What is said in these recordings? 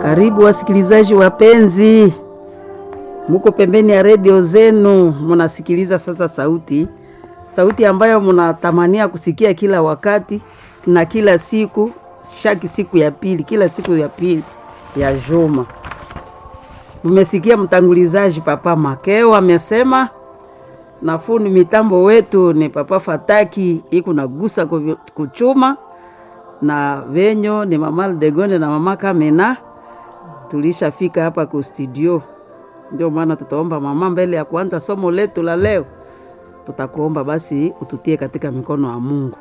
Karibu wasikilizaji wapenzi, muko pembeni ya redio zenu, munasikiliza sasa sauti sauti ambayo munatamania kusikia kila wakati na kila siku, shaki siku ya pili, kila siku ya pili ya juma. Mmesikia mtangulizaji Papa Makeo amesema nafuni mitambo wetu ni Papa Fataki iko nagusa kuchuma na venyo ni mama Degonde na mama Kamena. Tulishafika hapa ku studio, ndio maana tutaomba mama, mbele ya kuanza somo letu la leo, tutakuomba basi ututie katika mikono ya Mungu.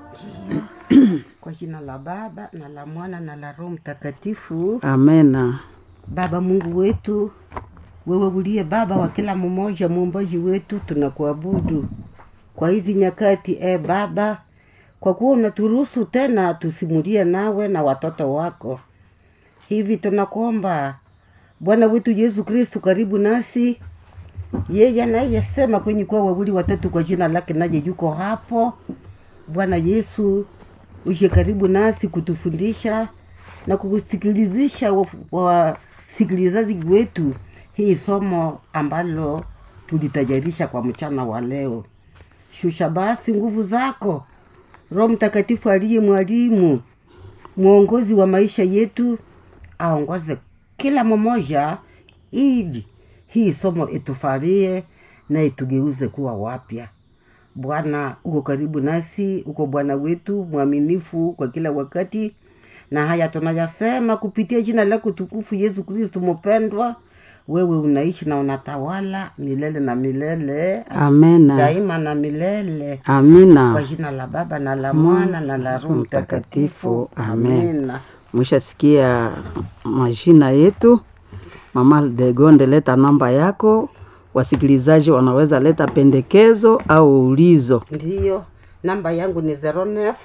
Kwa jina la Baba na la Mwana na la Roho Mtakatifu. Amena. Baba Mungu wetu, wewe uliye Baba wa kila mmoja, muumbaji wetu, tunakuabudu kwa hizi nyakati e Baba, kwa kuwa unaturuhusu tena tusimulie nawe na watoto wako. Hivi tunakuomba Bwana wetu Yesu Kristu, karibu nasi. Yeye anayesema kwenye kuwa wawili watatu kwa jina lake, naye yuko hapo. Bwana Yesu, uje karibu nasi kutufundisha na kusikilizisha wasikilizaji wetu hii somo ambalo tulitajarisha kwa mchana wa leo. Shusha basi nguvu zako, Roho Mtakatifu aliye mwalimu mwongozi wa maisha yetu, aongoze kila mmoja, ili hii somo itufarie na itugeuze kuwa wapya. Bwana uko karibu nasi, uko Bwana wetu mwaminifu kwa kila wakati, na haya tunayasema kupitia jina lako tukufu Yesu Kristu mpendwa. Wewe unaishi na unatawala milele na milele, Amena. daima na milele, kwa Amina. jina la Baba na la Mwana na la Roho Mtakatifu, Amen. amena. Mwishasikia majina yetu. Mama Degonde, leta namba yako, wasikilizaji wanaweza leta pendekezo au ulizo. Ndiyo, namba yangu ni 09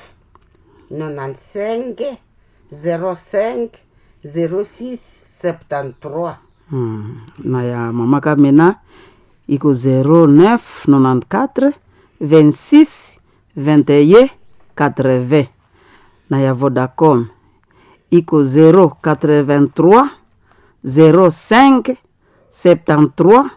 95 05 06 73. Hmm. na ya mama Kamena iko 0994 26 21 80 na ya Vodacom iko 083 05 73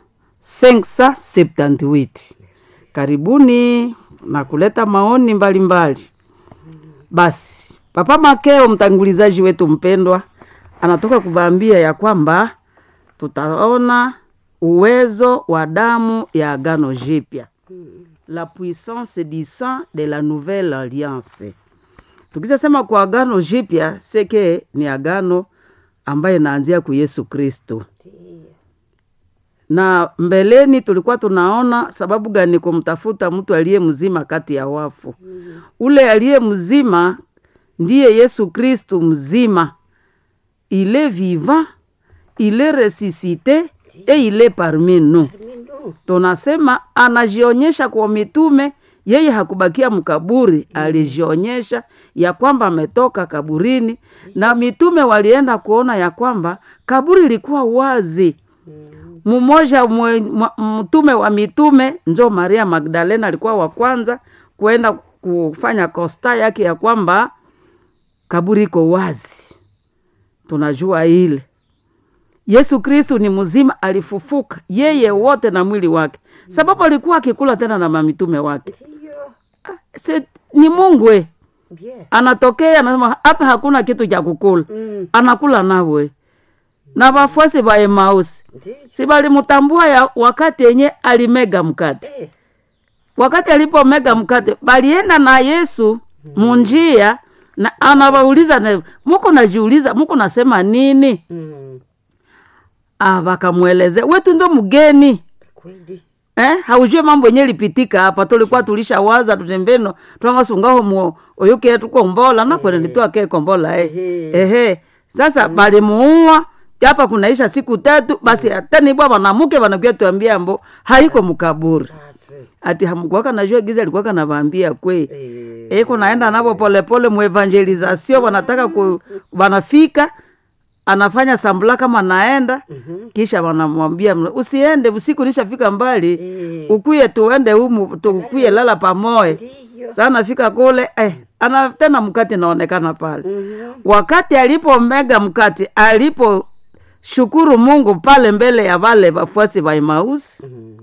578. Karibuni na kuleta maoni mbalimbali mbali. Basi Papa Makeo, mtangulizaji wetu mpendwa, anatoka kubaambia ya kwamba tutaona uwezo wa damu ya agano jipya, la puissance du sang de la nouvelle alliance. Tukisema kwa agano jipya seke ni agano ambaye inaanzia ku Yesu Kristo, na mbeleni tulikuwa tunaona sababu gani kumtafuta mtu aliye mzima kati ya wafu. Ule aliye mzima ndiye Yesu Kristu mzima, il est vivant, il est ressuscité et il est parmi nous. Tunasema anajionyesha kwa mitume, yeye hakubakia mkaburi, alijionyesha ya kwamba ametoka kaburini, na mitume walienda kuona ya kwamba kaburi ilikuwa wazi. Mmoja mwe- mwa- mtume wa mitume njo Maria Magdalena alikuwa wa kwanza kuenda kufanya kosta yake ya kwamba kaburi iko wazi. Tunajua ile Yesu Kristu ni mzima, alifufuka yeye wote na mwili wake, sababu alikuwa akikula tena na mamitume wake. Ndiyo, Se, ni Mungu we bien. anatokea anasema hapa hakuna kitu cha kukula, Mm, anakula nawe na wafuasi wa Emausi ndiyo. si balimutambua ya wakati yenye alimega mkate Eh, wakati alipomega mkate balienda na Yesu munjia na anawauliza na muko najiuliza muko nasema nini? mm, Ah, wakamwelezea wetu ndo mgeni kweli. eh, haujue mambo yenye lipitika hapa. Tulikuwa tulishawaza tutembeno twangasungaho mu oyuke tuko mbola na kwenda nitoa ke kombola eh. Ehe. Ehe. Sasa balimuua hapa kunaisha siku tatu basi atani bwa wanamuke wanakuja tuambia mbo haiko mkaburi Basi. ati hamkuwaka najua giza alikuwa kanavaambia kwe Eh, iko naenda navo polepole muevangelizasio wanataka ku, wanafika anafanya sambula kama naenda kisha wanamwambia mna- usiende usiku nishafika mbali Eh. ukuye tuende humu tukuye lala pamoja ndiyo. saa nafika kule eh, ana tena mkate naonekana pale Mhm. wakati alipomega mkate alipo shukuru mungu pale mbele ya wale wafuasi wa emausi Mm.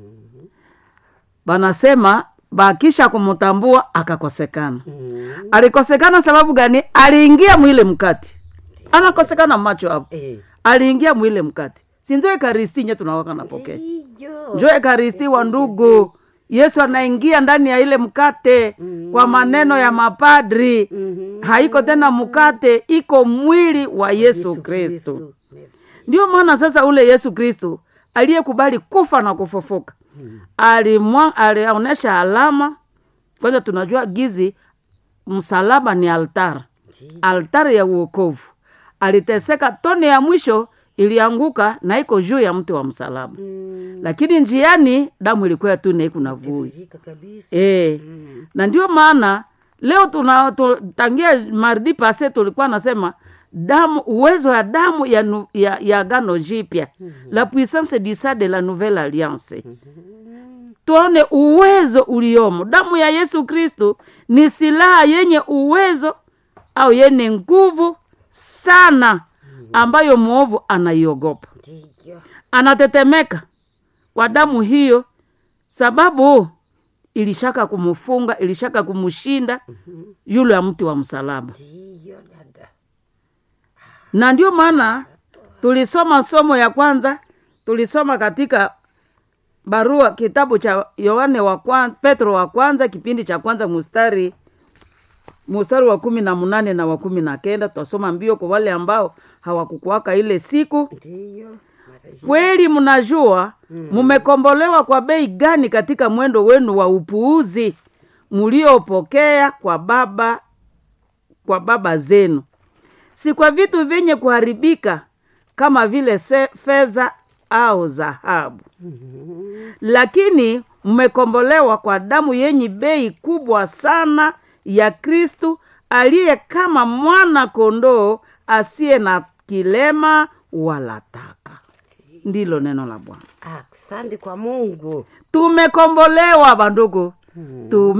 banasema bakisha kumutambua akakosekana Mm. alikosekana sababu gani aliingia mwile mkati anakosekana macho hapo Eh. aliingia mwile mkati sinjo ekaristi nye tunawaka napokea Ndiyo. njo ekaristi wa ndugu yesu anaingia ndani ya ile mkate kwa maneno ya mapadri Mhm. haiko tena mkate iko mwili wa yesu kristo Yesu. ndio maana sasa ule yesu kristo aliyekubali kufa na kufufuka alimwa alionyesha alama kwanza tunajua gizi msalaba ni altar altari ya uokovu aliteseka tone ya mwisho ilianguka na iko juu ya mti wa msalaba Mm. lakini njiani damu ilikuwa tu naikuna vui Rika kabisa. e. Mm. na ndio maana leo tuna tu, tangia mardi pase tulikuwa nasema damu uwezo ya damu ya, nu, ya, ya gano jipya la puissance du sang de la nouvelle alliance tuone uwezo uliomo damu ya yesu kristo ni silaha yenye uwezo au yenye nguvu sana ambayo mwovu anaiogopa Ndiyo. anatetemeka kwa damu hiyo sababu ilishaka kumfunga ilishaka kumshinda yule ya mti wa msalaba Ndiyo, dada. na ndio maana tulisoma somo ya kwanza tulisoma katika barua kitabu cha yohane wa kwanza, petro wa kwanza kipindi cha kwanza mustari mustari wa kumi na munane na wa kumi na kenda tutasoma mbio kwa wale ambao hawakukuwaka ile siku Ndiyo. Mara hii. kweli mnajua mumekombolewa kwa bei gani katika mwendo wenu wa upuuzi mliopokea kwa baba kwa baba zenu si kwa vitu vyenye kuharibika kama vile se- fedha au dhahabu Mhm. lakini mmekombolewa kwa damu yenye bei kubwa sana ya kristu aliye kama mwana kondoo asiye na kilema wala taka ndilo neno la bwana Asante kwa Mungu. tumekombolewa bandugu tume